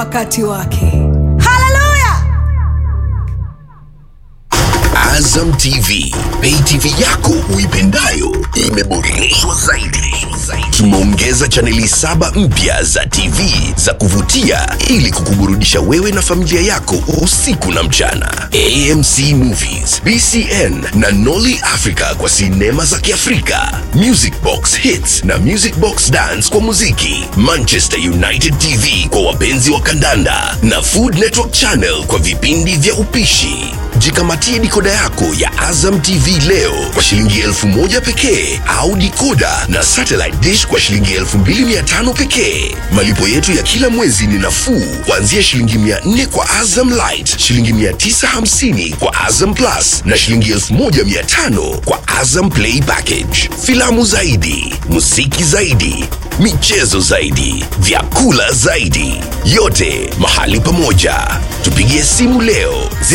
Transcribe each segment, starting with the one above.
wakati wake haleluya Azam TV, pay TV yako uipendayo imeboreshwa zaidi. Tumeongeza chaneli saba mpya za TV za kuvutia ili kukuburudisha wewe na familia yako usiku na mchana. AMC Movies, BCN na Nolly Africa kwa sinema za Kiafrika, Music Box Hits na Music Box Dance kwa muziki, Manchester United TV kwa wapenzi wa kandanda na Food Network Channel kwa vipindi vya upishi. Jikamatie dikoda yako ya Azam TV leo kwa shilingi elfu moja pekee au dikoda na satellite dish kwa shilingi elfu mbili mia tano pekee. Malipo yetu ya kila mwezi ni nafuu kuanzia shilingi mia nne kwa Azam Light, shilingi mia tisa hamsini kwa Azam Plus na shilingi elfu moja mia tano kwa Azam Play Package. Filamu zaidi, muziki zaidi, michezo zaidi, vyakula zaidi, yote mahali pamoja. Tupigie simu leo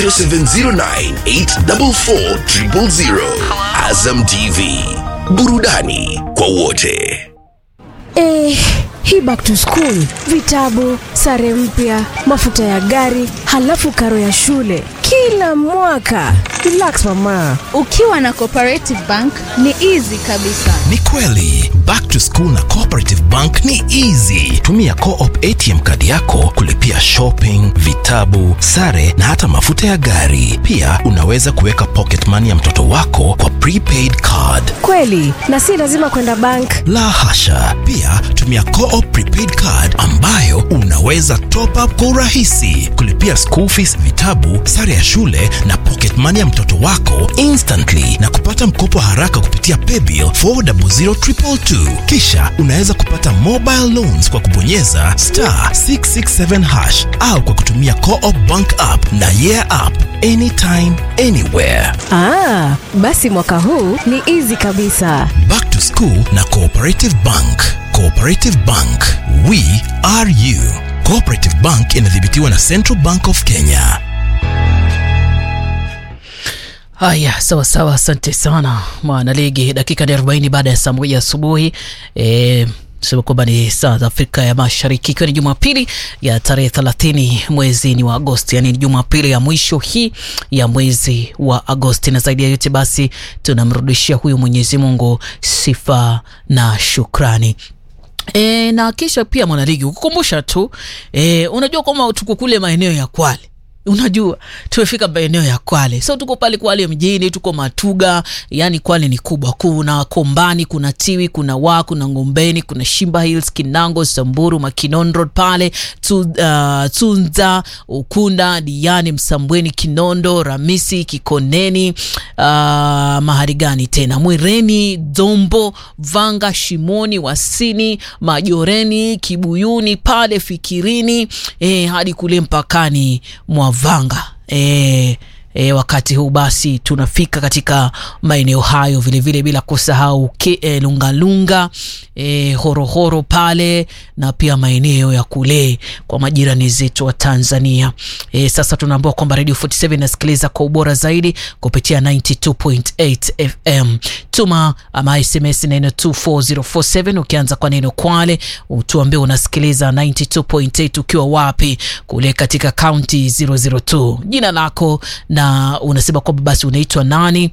0709844000. Azam TV, burudani kwa wote. Eh, hii back to school, vitabu, sare mpya, mafuta ya gari, halafu karo ya shule kila mwaka. Relax mama. Ukiwa na Cooperative Bank ni easy kabisa. Ni kweli, back to school na Cooperative Bank ni easy. Tumia Co-op ATM kadi yako kulipia shopping, vitabu, sare na hata mafuta ya gari. Pia unaweza kuweka pocket money ya mtoto wako kwa prepaid card. Kweli, na si lazima kwenda bank. La hasha. Pia tumia Co-op prepaid card ambayo unaweza top up kwa urahisi, kulipia school fees, vitabu, sare ya shule na pocket money ya mtoto wako instantly na kupata mkopo haraka kupitia paybill 400222. Kisha unaweza kupata mobile loans kwa kubonyeza star 667 hash au kwa kutumia Co-op bank app na yeah app anytime anywhere. Ah, basi mwaka huu ni easy kabisa. Back to School na Cooperative Bank. Cooperative Bank, we are you. Cooperative Bank inadhibitiwa na Central Bank of Kenya. Haya, sawa sawa, asante sana mwanaligi. Dakika ni arobaini baada ya saa moja asubuhi e, sema kwamba ni saa za Afrika ya Mashariki, ikiwa ni Jumapili ya tarehe thelathini mwezi ni wa Agosti, yani ni Jumapili ya mwisho hii ya mwezi wa Agosti, na zaidi ya yote basi tunamrudishia huyu Mwenyezi Mungu sifa na shukrani. E, na kisha pia mwanaligi kukumbusha tu e, unajua kwamba tuko kule maeneo ya Kwale unajua tumefika maeneo ya Kwale, so tuko pale Kwale mjini, tuko Matuga, yani Kwale ni kubwa. Kuna Kombani, kuna Tiwi, kuna Wa, kuna Ngombeni, kuna Shimba Hills, Kinango, Samburu, Makinon Road pale tu, uh, Tunza, Ukunda, Diani, Msambweni, Kinondo, Ramisi, Kikoneni, uh, mahali gani tena, Mwireni, Dombo, Vanga, Shimoni, Wasini, Majoreni, Kibuyuni pale Fikirini, eh, hadi kule mpakani mwa Vanga e, e, wakati huu basi tunafika katika maeneo hayo vilevile vile bila kusahau e, Lungalunga e, Horohoro pale na pia maeneo ya kule kwa majirani zetu wa Tanzania. E, sasa tunaambiwa kwamba Radio 47 inasikiliza kwa ubora zaidi kupitia 92.8 FM. Tuma ama SMS neno 24047 ukianza kwa neno Kwale, utuambie unasikiliza 92.8 ukiwa wapi kule katika kaunti 002, jina lako na unasema kwamba basi unaitwa nani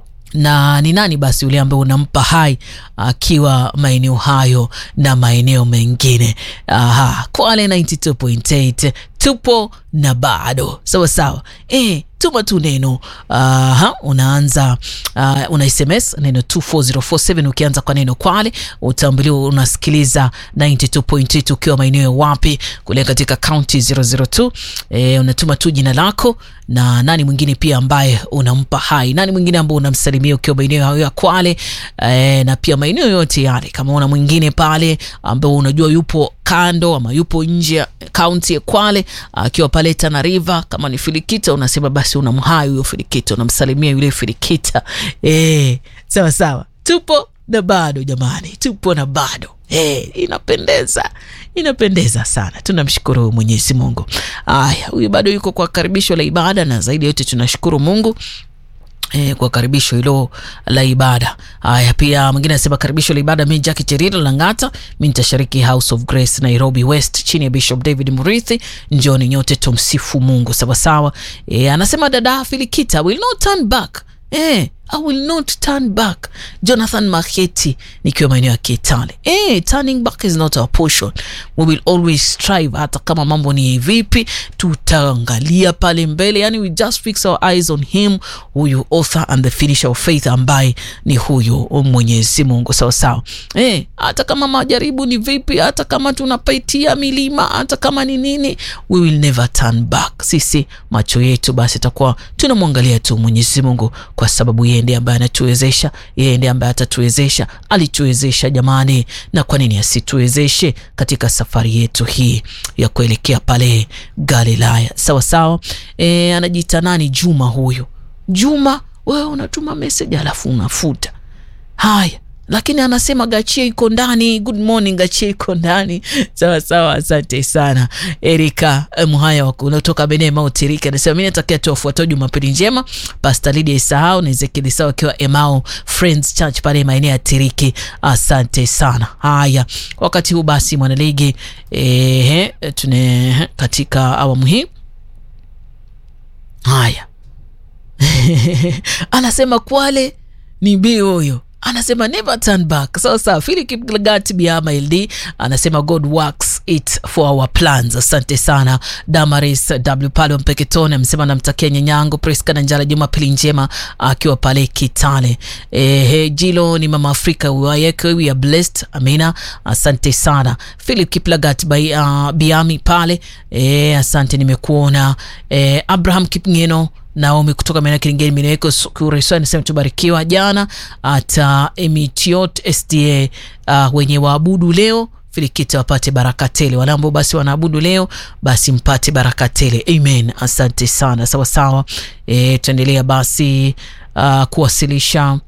na ni nani basi yule ambaye unampa hai akiwa maeneo hayo na maeneo mengine. Aha, Kwale 92.8 tupo na bado sawa sawa. E, tuma tu neno aha, unaanza uh, una SMS neno 24047 ukianza kwa neno Kwale utambuliwa unasikiliza 92.8 ukiwa maeneo wapi kule katika county 002. E, unatuma tu jina lako na nani mwingine pia ambaye unampa hai, nani mwingine ambaye unamsalimia ukiwa maeneo hayo ya Kwale e, na pia maeneo yote yale. Kama una mwingine pale ambao unajua yupo kando ama yupo nje ya kaunti ya Kwale akiwa pale Tana River, kama ni Filikita unasema basi unamhai huyo Filikita, unamsalimia yule Filikita. E, sawa sawa, tupo na bado jamani, tupo na bado Hey, inapendeza inapendeza sana. Tunamshukuru Mwenyezi Mungu. Aya, huyu bado yuko kwa karibisho la ibada, na zaidi ya yote tunashukuru Mungu E, kwa karibisho hilo la ibada. Haya, pia mwingine anasema karibisho la ibada, mi Jackie Cheriro Langata, mi nitashiriki House of Grace Nairobi West chini ya Bishop David Murithi. Njoni nyote tumsifu Mungu sawasawa. E, anasema dada Filikita, will not turn back Eh, I will not turn back. Jonathan Maketi nikiwa maeneo ya Kitale. Eh, turning back is not our portion. We will always strive hata kama mambo ni vipi, tutaangalia pale mbele. Yani we just fix our eyes on him, huyu author and the finisher of faith ambaye ni huyu Mwenyezi Mungu sawa sawa. Eh, hata kama majaribu ni vipi, hata kama tunapitia milima, hata kama ni nini, we will never turn back. Sisi macho yetu basi takuwa tunamwangalia tu Mwenyezi Mungu kwa sababu yeye ndiye ambaye anatuwezesha, yeye ndiye ambaye atatuwezesha. Alituwezesha jamani, na kwa nini asituwezeshe katika safari yetu hii ya kuelekea pale Galilaya? Sawa sawa. E, anajiita nani? Juma huyu. Juma, wewe unatuma message alafu unafuta. Haya, lakini anasema Gachie iko ndani. Good morning, Gachie iko ndani. Sawa sawa, asante sana Erika Mhaya kutoka Bene Mount Erika anasema mimi natakia tu wafuatao Jumapili njema, Pastor Lydia Isahau na Ezekiel Sawa akiwa Emau Friends Church pale maeneo ya Tiriki. Asante sana. Haya, wakati huu basi mwanaligi eh, tune katika awamu hii haya anasema Kwale ni bi huyo anasema never turn back. Sasa so, Philip Kiplagat Biama LD anasema God works it for our plans. Asante sana Damaris W pale Mpeketone amesema namtakia nyanyangu Priska na Njala Jumapili njema akiwa pale Kitale. Eh, Jilo ni mama Afrika wayeke we are blessed. Amina, asante sana Philip Kiplagat by uh, Biami pale. Eh, asante nimekuona. Eh, Abraham Kipngeno Naomi kutoka maeneo Kiringeni Mineweko Kureso anasema tubarikiwa jana hata Emitiot SDA uh, wenye waabudu leo Filikita wapate baraka tele. Wale ambao basi wanaabudu leo basi mpate baraka tele. Amen. Asante sana. Sawa sawa. E, tuendelea basi uh, kuwasilisha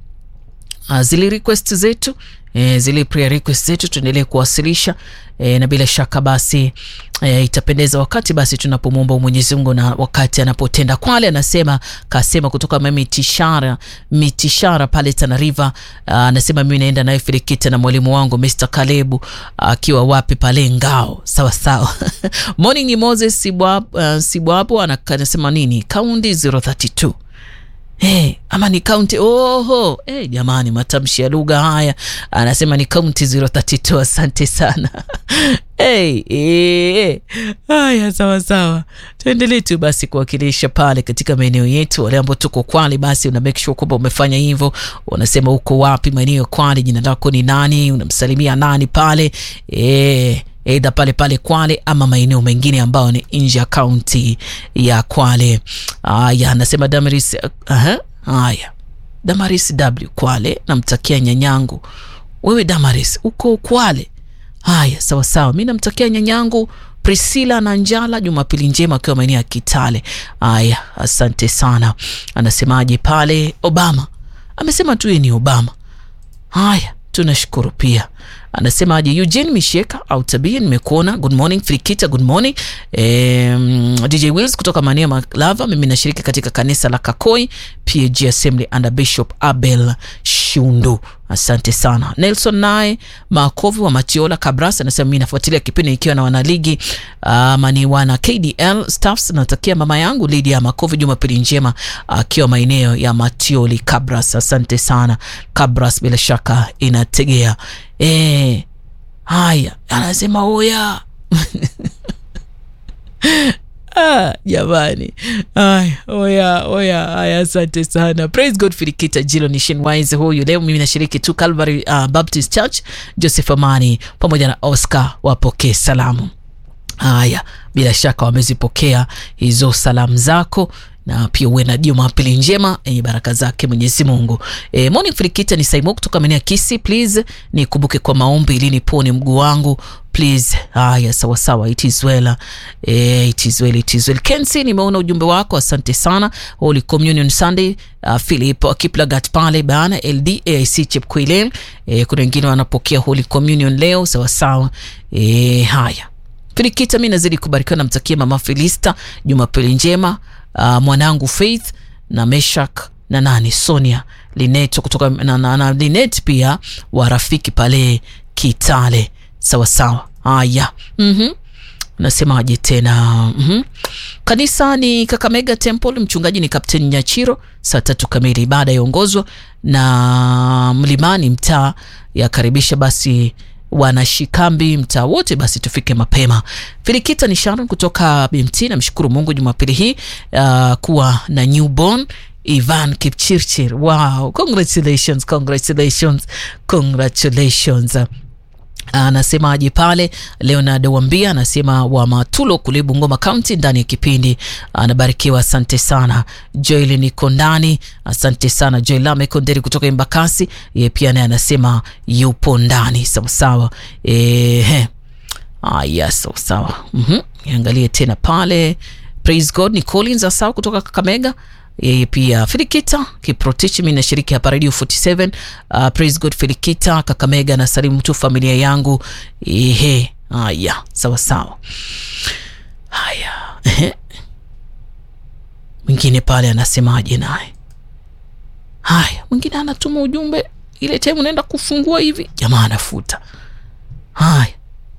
uh, zile request zetu e, zile prayer request zetu tuendelee kuwasilisha e, na bila shaka basi e, itapendeza wakati basi tunapomwomba Mwenyezi Mungu na wakati anapotenda. Kwale anasema kasema kutoka mitishara mitishara pale Tana River, anasema mimi naenda naye Filikita na mwalimu wangu Mr. Kalebu akiwa wapi pale Ngao. Sawa sawa. Morning ni Moses Sibwabo, uh, Sibwabo anasema nini? Kaundi 032 Hey, ama ni kaunti oho. Hey, jamani, matamshi ya lugha haya, anasema ni kaunti 032. Asante sana hey, hey. Haya, sawa sawa, tuendelee tu basi kuwakilisha pale katika maeneo yetu. Wale ambao tuko Kwale, basi una make sure kwamba umefanya hivyo. Unasema uko wapi maeneo ya Kwale, jina lako ni nani, unamsalimia nani pale hey eidha pale pale Kwale ama maeneo mengine ambayo ni nje ya kaunti ya Kwale. Haya, anasema Damaris. Aha, haya Damaris W Kwale, namtakia nyanyangu. Wewe Damaris uko Kwale? Haya, sawa sawa, mi namtakia nyanyangu Priscilla na Njala Jumapili njema akiwa maeneo ya Kitale. Haya, asante sana. Anasemaje pale? Obama amesema tu ni Obama. Haya, tunashukuru pia anasemaje Eugene Misheka au tabia, nimekuona. Good morning Frikita, good morning um, DJ Wills kutoka maeneo Malava. Mimi nashiriki katika kanisa la Kakoi PAG Assembly under Bishop Abel Shundu. Asante sana Nelson naye Makovi wa Matiola Kabras anasema mimi nafuatilia kipindi ikiwa na wanaligi ama ni wana KDL staffs. Natakia mama yangu Lydia Makovi Jumapili njema akiwa maeneo ya Matioli Kabras. Asante sana Kabras, bila shaka inategea E, haya anasema oya ah, jamani haya oya oya haya, asante sana. Praise God. Filikita Jilo Nationwise huyu leo mimi nashiriki tu Calvary uh, Baptist Church. Joseph Amani pamoja na Oscar wapokee salamu. Haya, bila shaka wamezipokea hizo salamu zako na pia uwe na Jumapili njema yenye baraka zake Mwenyezi Mungu. E, morning Filikita ni Saimo kutoka maeneo ya Kisi. Please nikumbuke kwa maombi ili nipone mguu wangu please. Haya, sawa sawa, it is well. E, it is well, it is well. Kensi, nimeona ujumbe wako, asante sana. Holy Communion Sunday, uh, Philip Kiplagat pale bana LD AIC Chepkwilel. E, kuna wengine wanapokea Holy Communion leo, sawa sawa. E, haya Filikita, mi nazidi kubarikiwa, namtakia mama Filista Jumapili njema. Uh, mwanangu Faith na Meshak na nani Sonia Linet kutoka na, na, na Linet pia wa rafiki pale Kitale. Sawa sawa, haya mm-hmm. Nasemaje tena mm-hmm. Kanisa ni Kakamega Temple, mchungaji ni Captain Nyachiro. Saa tatu kamili ibada yaongozwa na Mlimani, mtaa yakaribisha basi wanashikambi mtaa wote, basi tufike mapema. Filikita ni Sharon kutoka BMT. Namshukuru Mungu Jumapili hii uh, kuwa na newborn Ivan Kipchirchir. Wow, congratulations, congratulations, congratulations. Anasemaje pale Leonard Wambia anasema wa Matulo kule Bungoma County ndani ya kipindi anabarikiwa, asante sana. Joel niko ndani, asante sana Joel Lame Konderi kutoka Embakasi, ye pia naye anasema yupo ndani sawasawa. Eh, ah, yes, sawasawa. Mhm, niangalie tena pale Praise God ni Collins Asau kutoka Kakamega yeye pia Filikita Kiprotich, mi nashiriki hapa Radio 47. Uh, praise God Filikita Kakamega na salimu tu familia yangu. Ehe, haya sawa sawa. Haya, ehe, mwingine pale anasemaje naye? Haya, mwingine anatuma ujumbe ile time unaenda kufungua hivi, jamaa anafuta. Haya,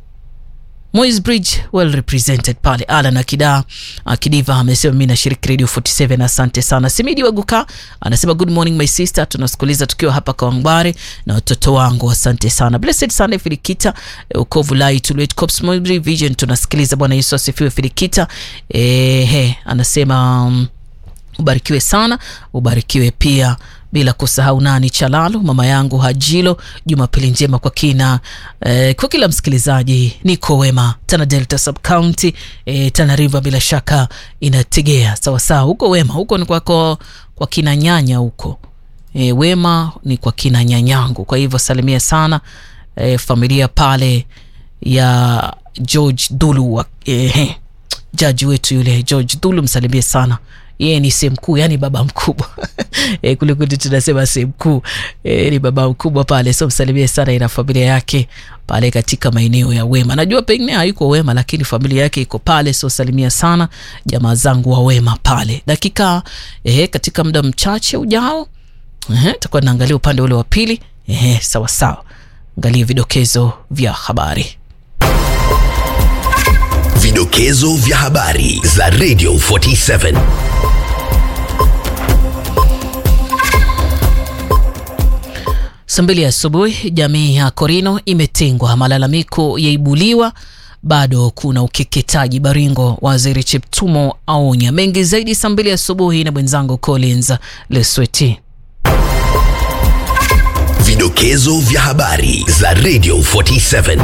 Moys Bridge well represented pale. Alan Akida Akidiva amesema mimi nashiriki Radio 47, asante sana. Simidi Waguka anasema good morning my sister, tunasikiliza tukiwa hapa Kawangware na watoto wangu, asante sana. Blessed Sunday Filikita Ukovu Lai Tulwet Cops Moy Vision, tunasikiliza. Bwana Yesu asifiwe. Filikita eh, anasema um, ubarikiwe sana, ubarikiwe pia bila kusahau nani Chalalo, mama yangu Hajilo. Jumapili njema kwa kina eh, kwa kila msikilizaji. Niko wema Tana Delta Sub County eh, Tana River bila shaka inategea sawasawa. Huko wema huko ni kwako kwa kina nyanya huko eh, wema ni kwa kina nyanyangu. Kwa hivyo salimia sana eh, familia pale ya George Dulu eh, jaji wetu yule George Dulu, msalimie sana yeye ni sehemu kuu, yani baba mkubwa e, kule kwetu tunasema sehemu kuu e, ni baba mkubwa pale, so msalimie sana ina familia yake pale katika maeneo ya Wema. Najua pengine hayuko Wema, lakini familia yake iko pale, so salimia sana jamaa zangu wa Wema pale. Dakika e, katika muda mchache ujao e, takuwa naangalia upande ule wa pili e, sawa sawa, angalia vidokezo vya habari Vidokezo vya habari za Radio 47. Saa mbili asubuhi, jamii ya Korino imetengwa, malalamiko yaibuliwa, bado kuna ukeketaji Baringo. Waziri Cheptumo aonya mengi zaidi. Saa mbili asubuhi na mwenzangu Collins Lesweti. Vidokezo vya habari za Radio 47.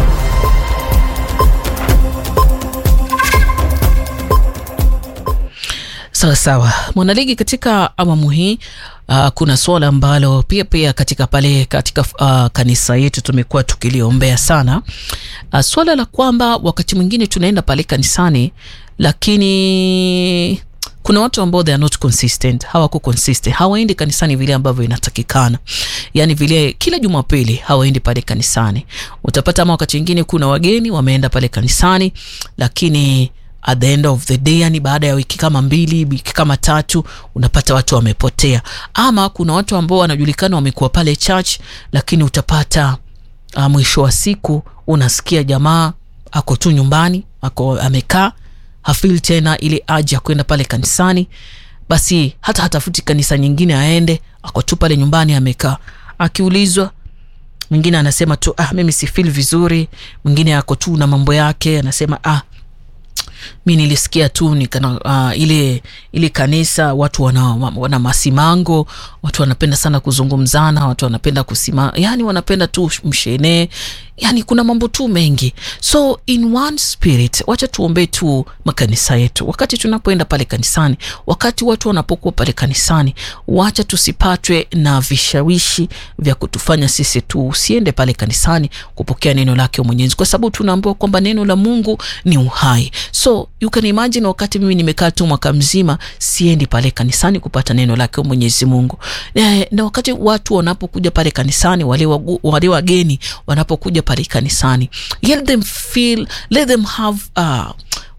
Sawa sawa, mwanaligi, katika awamu hii uh, kuna suala ambalo pia pia katika pale katika uh, kanisa yetu tumekuwa tukiliombea sana uh, suala la kwamba wakati mwingine tunaenda pale kanisani, lakini kuna watu ambao they are not consistent, hawako consistent, hawaendi kanisani vile ambavyo inatakikana. Yani vile kila Jumapili hawaendi pale kanisani. Utapata ama wakati mwingine kuna wageni wameenda pale kanisani, lakini at the end of the day, yani baada ya wiki kama mbili, wiki kama tatu, unapata watu wamepotea. Ama kuna watu ambao wanajulikana wamekuwa pale church, lakini utapata uh, mwisho wa siku unasikia jamaa ako tu nyumbani, ako amekaa hafil tena ile aja ya kwenda pale kanisani, basi hata hatafuti kanisa nyingine aende, ako tu pale nyumbani amekaa. Akiulizwa mwingine anasema tu ah, mimi si feel vizuri. Mwingine ako tu na mambo yake, anasema ah, mi nilisikia tu nikana, uh, ile ile kanisa watu wana, wana masimango, watu wanapenda sana kuzungumzana, watu wanapenda kusima, yani wanapenda tu mshene, yani kuna mambo tu mengi. So in one spirit, wacha tuombee tu makanisa yetu wakati tunapoenda pale kanisani, wakati watu wanapokuwa pale kanisani, wacha tusipatwe na vishawishi vya kutufanya sisi tu usiende pale kanisani kupokea neno lake Mwenyezi, kwa sababu tunaambiwa kwamba neno la Mungu ni uhai. So you can imagine, wakati mimi nimekaa tu mwaka mzima siendi pale kanisani kupata neno lake Mwenyezi Mungu, na, na wakati watu wanapokuja pale kanisani, wale wagu, wale wageni wanapokuja pale kanisani, let them feel, let them have uh,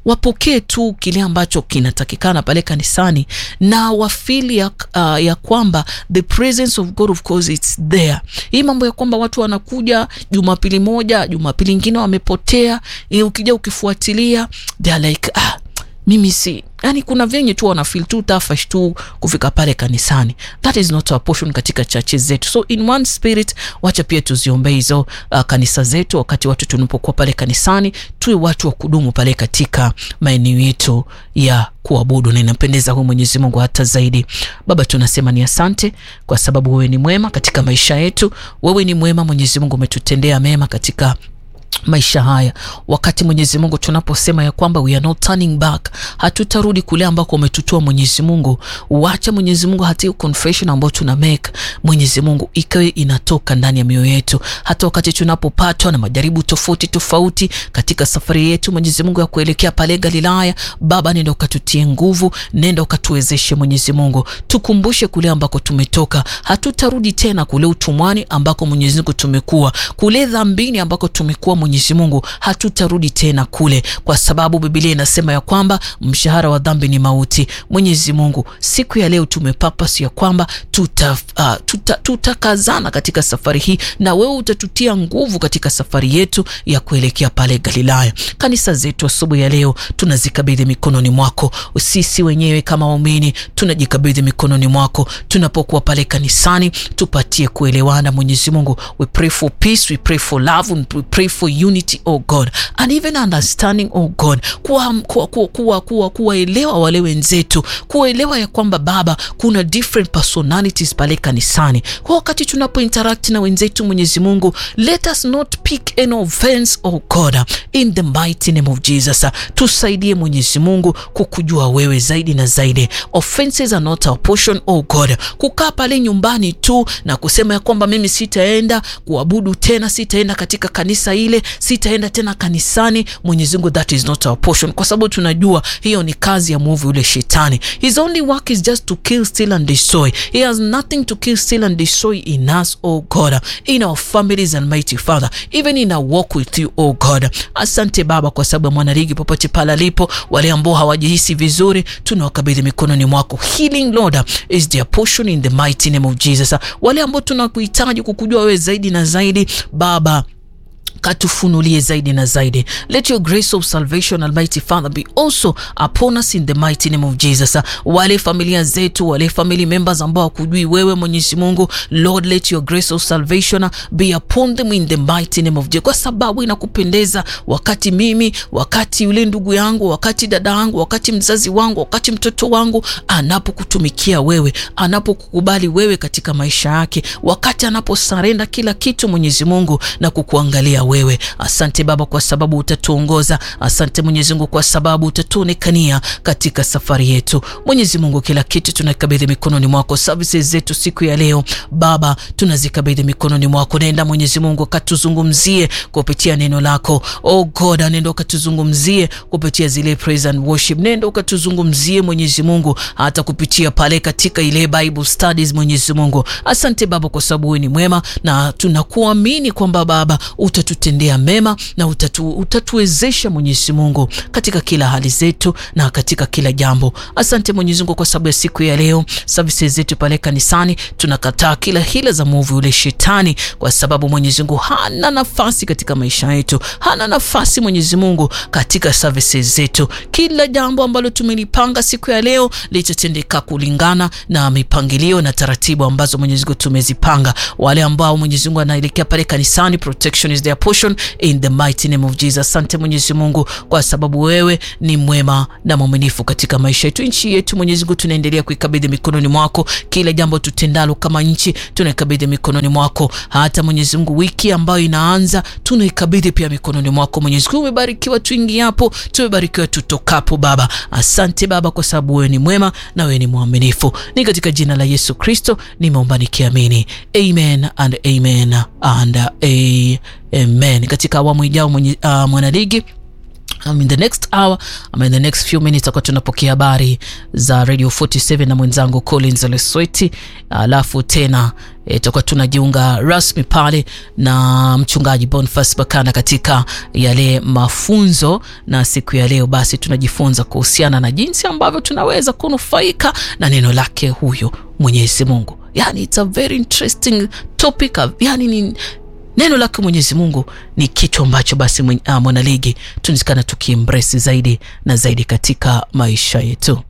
wapokee tu kile ambacho kinatakikana pale kanisani na wafili ya, uh, ya kwamba the presence of God of course it's there. Hii mambo ya kwamba watu wanakuja Jumapili moja, Jumapili ingine wamepotea, eh, ukija ukifuatilia they are like ah, mimi si yani, kuna venye tu wanafil tu tafash tu kufika pale kanisani. That is not our portion katika churches zetu, so in one spirit, wacha pia tuziombee hizo uh, kanisa zetu. Wakati watu tunapokuwa pale kanisani, tuwe watu wa kudumu pale katika maeneo yetu ya kuabudu, na inampendeza huyu Mwenyezi Mungu hata zaidi. Baba, tunasema ni asante kwa sababu wewe ni mwema katika maisha yetu. Wewe ni mwema Mwenyezi Mungu, umetutendea mema katika maisha haya. Wakati Mwenyezi Mungu tunaposema ya kwamba we are not turning back, hatutarudi kule ambako umetutoa Mwenyezi Mungu. Wacha Mwenyezi Mungu hata hiyo confession ambayo tuna make Mwenyezi Mungu ikawe inatoka ndani ya mioyo yetu, hata wakati tunapopatwa na majaribu tofauti tofauti katika safari yetu Mwenyezi Mungu ya kuelekea pale Galilaya. Baba, nenda ukatutie nguvu, nenda ukatuwezeshe Mwenyezi Mungu, tukumbushe kule ambako tumetoka. Hatutarudi tena kule utumwani ambako Mwenyezi Mungu tumekuwa, kule dhambini ambako tumekuwa Mwenyezi Mungu, hatutarudi tena kule, kwa sababu Biblia inasema ya kwamba mshahara wa dhambi ni mauti. Mwenyezi Mungu, siku ya leo tumepapasi ya kwamba tuta, uh, tuta, tutakazana katika safari hii, na wewe utatutia nguvu katika safari yetu ya kuelekea pale Galilaya. Kanisa zetu asubuhi ya leo tunazikabidhi mikononi mwako. Sisi wenyewe kama waumini tunajikabidhi mikononi mwako. Tunapokuwa pale kanisani, tupatie kuelewana Mwenyezi Mungu. We pray for peace, we pray for love, we pray for unity oh God and even understanding oh God, kuwaelewa kuwa, kuwa, kuwa, kuwa, kuwa wale wenzetu, kuelewa ya kwamba Baba, kuna different personalities pale kanisani. Kwa wakati tunapo interact na wenzetu, Mwenyezi Mungu, let us not pick any offense oh God, in the mighty name of Jesus. Tusaidie Mwenyezi Mungu kukujua wewe zaidi na zaidi. Offenses are not our portion oh God. Kukaa pale nyumbani tu na kusema ya kwamba mimi sitaenda kuabudu tena, sitaenda katika kanisa ile sitaenda tena kanisani. Mwenyezi Mungu, that is not our portion, kwa sababu tunajua hiyo ni kazi ya mwovu yule shetani. His only work is just to kill, steal and destroy. He has nothing to kill, steal and destroy in us, oh God, in our families and mighty Father, even in our walk with you, oh God. Asante Baba kwa sababu ya mwanaligi popote pale alipo, wale ambao hawajihisi vizuri, tunawakabidhi mikononi mwako. Healing Lord is their portion in the mighty name of Jesus. Wale ambao tunakuhitaji kukujua wewe zaidi na zaidi, Baba katufunulie zaidi na zaidi. Let your grace of salvation almighty Father be also upon us in the mighty name of Jesus. Wale familia zetu, wale family members ambao wakujui wewe Mwenyezi Mungu, Lord let your grace of salvation be upon them in the mighty name of Jesus, kwa sababu inakupendeza wakati mimi, wakati yule ndugu yangu, wakati dada yangu, wakati mzazi wangu, wakati mtoto wangu anapokutumikia wewe, anapokukubali wewe katika maisha yake, wakati anaposarenda kila kitu Mwenyezi Mungu na kukuangalia wewe. Asante Baba kwa sababu utatuongoza. Asante Mwenyezi Mungu kwa sababu utatuonekania katika safari yetu. Mwenyezi Mungu, kila kitu tunakabidhi mikononi mwako. Services zetu siku ya leo Baba tunazikabidhi mikononi mwako. Nenda Mwenyezi Mungu katuzungumzie kupitia neno lako. Oh God, nenda ukatuzungumzie kupitia zile praise and worship. Nenda ukatuzungumzie Mwenyezi Mungu hata kupitia pale katika ile Bible studies Mwenyezi Mungu. Asante Baba kwa sababu wewe ni mwema na tunakuamini kwamba Baba utatutendea mema na utatu, utatuwezesha Mwenyezi Mungu katika kila hali zetu na katika kila jambo. Asante Mwenyezi Mungu kwa sababu ya siku ya leo, services zetu pale kanisani, tunakataa kila hila za mwovu yule shetani, kwa sababu Mwenyezi Mungu hana nafasi katika maisha yetu, hana nafasi Mwenyezi Mungu katika services zetu. Kila jambo ambalo tumelipanga siku ya leo litatendeka kulingana na mipangilio na taratibu ambazo Mwenyezi Mungu tumezipanga. Wale ambao Mwenyezi Mungu anaelekea pale kanisani, protection is their portion in the mighty name of Jesus. Asante Mwenyezi Mungu kwa sababu wewe ni mwema na mwaminifu katika maisha yetu. Nchi yetu Mwenyezi Mungu tunaendelea kuikabidhi mikononi mwako. Kila jambo tutendalo kama nchi tunaikabidhi mikononi mwako. Hata Mwenyezi Mungu, wiki ambayo inaanza tunaikabidhi pia mikononi mwako. Mwenyezi Mungu, umebarikiwa tuingiapo, tumebarikiwa tutokapo. Baba, asante Baba kwa sababu wewe ni mwema na wewe ni mwaminifu. Ni katika jina la Yesu Kristo nimeomba nikiamini, amen and amen and amen. Katika awamu ijao uh, mwanaligi Um, in the next hour ama in the next few minutes tutakuwa tunapokea habari za radio 47 na mwenzangu collins lesweti alafu tena tutakuwa e, tunajiunga rasmi pale na mchungaji boniface bakana katika yale mafunzo na siku ya leo basi tunajifunza kuhusiana na jinsi ambavyo tunaweza kunufaika na neno lake huyo mwenyezi mungu yani it's a very interesting topic yani ni neno lake mwenyezi mungu ni kitu ambacho basi mwanaligi tunazikana tukiembresi zaidi na zaidi katika maisha yetu